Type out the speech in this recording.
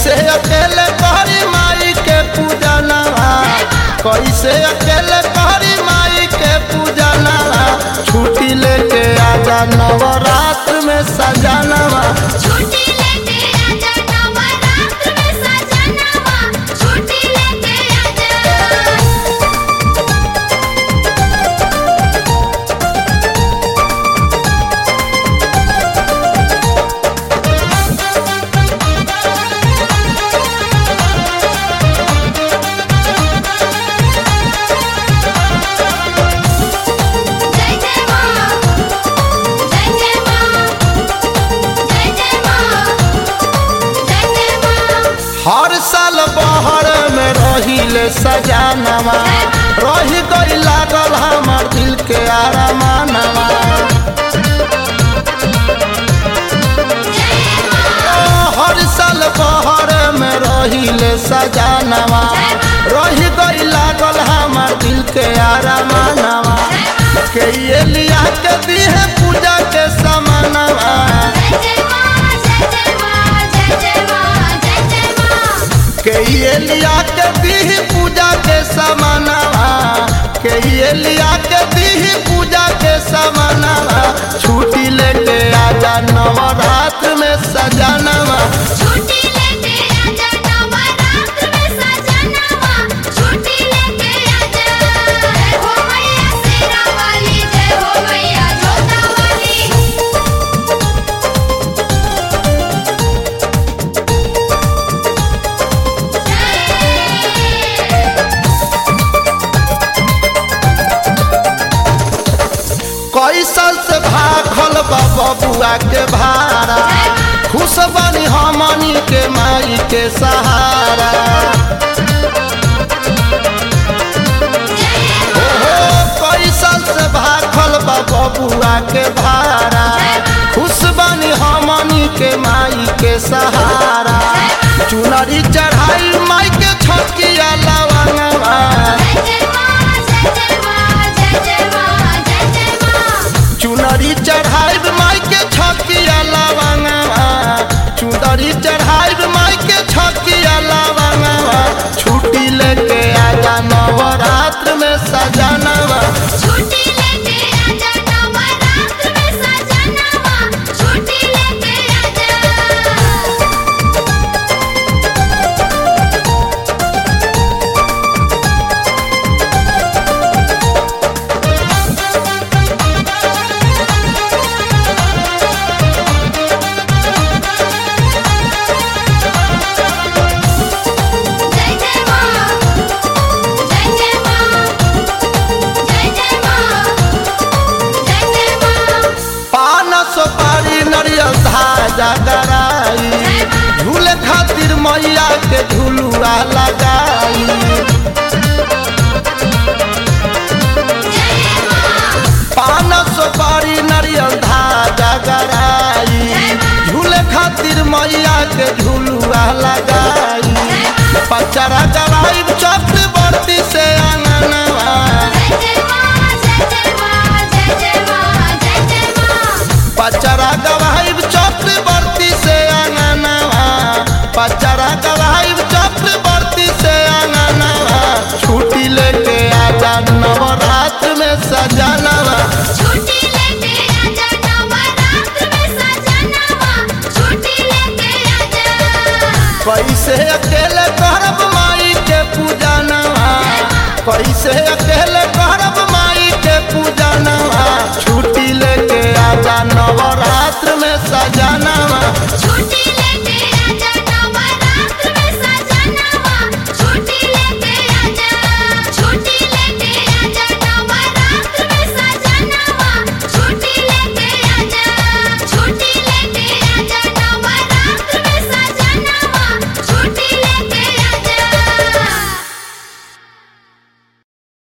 कैसे अकेले कहरी माई के पूजा नवा कैसे अकेले कहरी माई के पूजा नवा छुट्टी लेके आजा नवरात्र में सजानवा छुट्टी लेके आजा नवरात्र में सजनवा छुट्टी लेके आजा जय जय मां जय जय मां जय जय मां जय जय मां हर साल बहर में रहिले सजानवा रही गई लागल हमर दिल के आरामानवा हर साल बहर में रहिले सजानवा रही गई लागल हमर दिल के आरामानवा के ये लिया के दिहे पूजा के समानवा जय जय मां जय जय मां जय जय मां जय जय मां के ये लिया के दीही पूजा के समानवा के ये लिया के दीही पूजा के समानवा छुट्टी लेके आजा नवरात्र में सजानवा छुट्टी लेके आजा नवरात्र में सजनवा छुट्टी लेके आजा जय हो मैया शेरा वाली जय हो मैया जोता वाली कई साल से भागल बा बबुआ के भाड़ा खुश बनी हमनी के माई के सहारा ओहो कई साल से भागल बा बबुआ के भाड़ा खुश बनी हमनी के माई के सहारा चुनरी चढ़ाई माई के छकिया लवंगवा जय जय मां जय जय मां जय जय मां जय जय मां चुनरी चढ़ाई माई के छकिया लवंगवा चुनरी चढ़ाई माई के छकिया लवंगवा छुट्टी लेके आजा नवरात्र में सजानवा छुट्टी लेके आजा नवरात्र में सजनवा छुट्टी लेके आजा जय जय मां जय जय मां जय जय मां जय जय मां पान सुपारी नरियल धाजा गराई झूले खातिर मैया के झुलुआ लगाई पान सुपारी नरियल धाजा गराई झूले खातिर मैया के झुलुआ लगाई पचरा गराई चक्रवर्ती से अंगनवा जय जय मां जय जय मां जय जय मां जय जय मां पचरा गवाई चक्रवर्ती से अंगनवा पचरा गवाई चक्रवर्ती से अंगनवा छुट्टी लेके आजा नवरात्र में सजानवा छुट्टी लेके आजा नवरात्र में सजनवा छुट्टी लेके आजा कैसे अकेले करब माई के पूजा नवा कैसे अकेले करब माई के पूजा नवा छुट्टी लेके आजा नवरात्र में सजानवा छुट्टी